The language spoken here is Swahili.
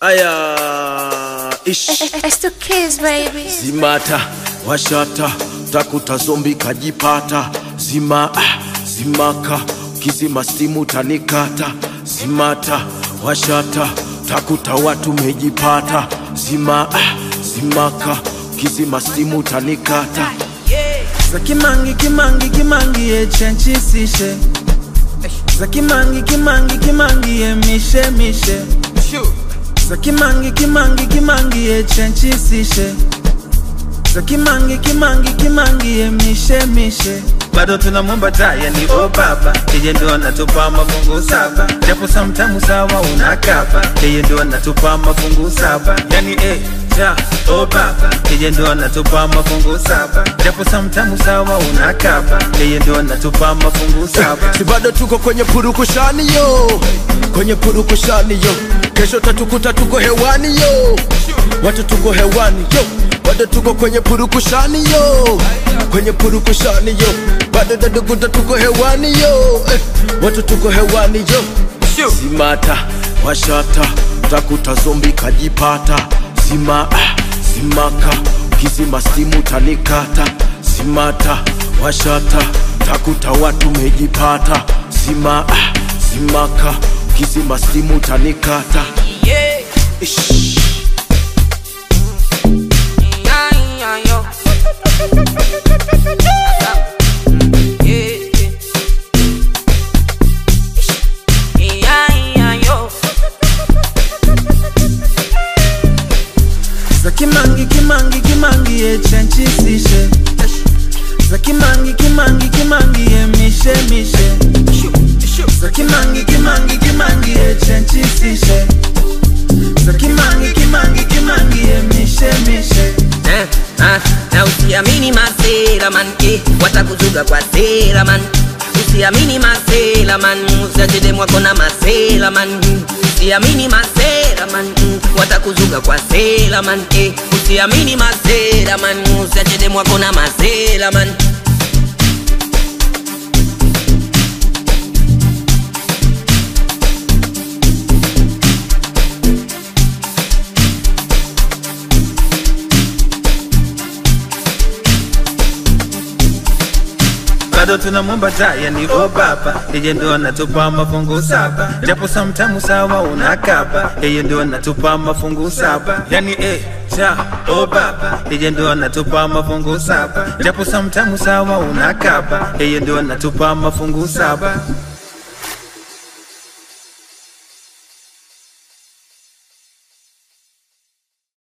aya ish It's the kids, baby. zimata washata takuta zombi kajipata zima ah, zimaka kizima stimu tanikata zimata washata takuta watu mejipata zima ah, zimaka kizima stimu tanikata za kimangi kimangi kimangi ye chenchisishe za kimangi kimangi kimangi ye mishe mishe za kimangi kimangi kimangi ye chenchisishe za kimangi kimangi kimangi ye mishe mishe bado tunamwomba taya ni o baba yeye ndo anatupa mafungu saba japo samtamu sawa unakapa yeye ndo anatupa mafungu saba yani eh, ja o baba yeye ndo anatupa mafungu saba japo samtamu sawa unakapa yeye ndo anatupa mafungu saba si bado tuko kwenye purukushani yo kwenye purukushani yo kesho tatukuta tuko hewani yo watu tuko hewani yo bado tuko kwenye purukushani yo kwenye purukushani yo bado tatukuta tuko hewani yo eh, watu tuko hewani yo zimata washata takuta zombi kajipata zima ah, zimaka kizima stimu tanikata zimata washata takuta watu mejipata zima ah, zimaka kizima stimu tanikata Ish. za kimangi kimangi kimangi ye chenchisishe za kimangi kimangi kimangi ye mishe mishe za kimangi kimangi kimangi ye chenchisishe za kimangi kimangi kimangi ye mishe mishe Eh, ah, na usiamini masela man eh, watakuzuga kwa sela man usiamini masela man usiachede mwako na masela man usiamini masela man mm, watakuzuga kwa sela man eh, usiamini masela man usiachede mwako na masela man bado tunamwomba taya ni o baba yeye ndo anatupa mafungu saba japo samtamu sawa unakapa yeye ndo anatupa mafungu saba yani eh, ja o baba yeye ndo anatupa mafungu saba japo samtamu sawa unakapa yeye ndo anatupa mafungu saba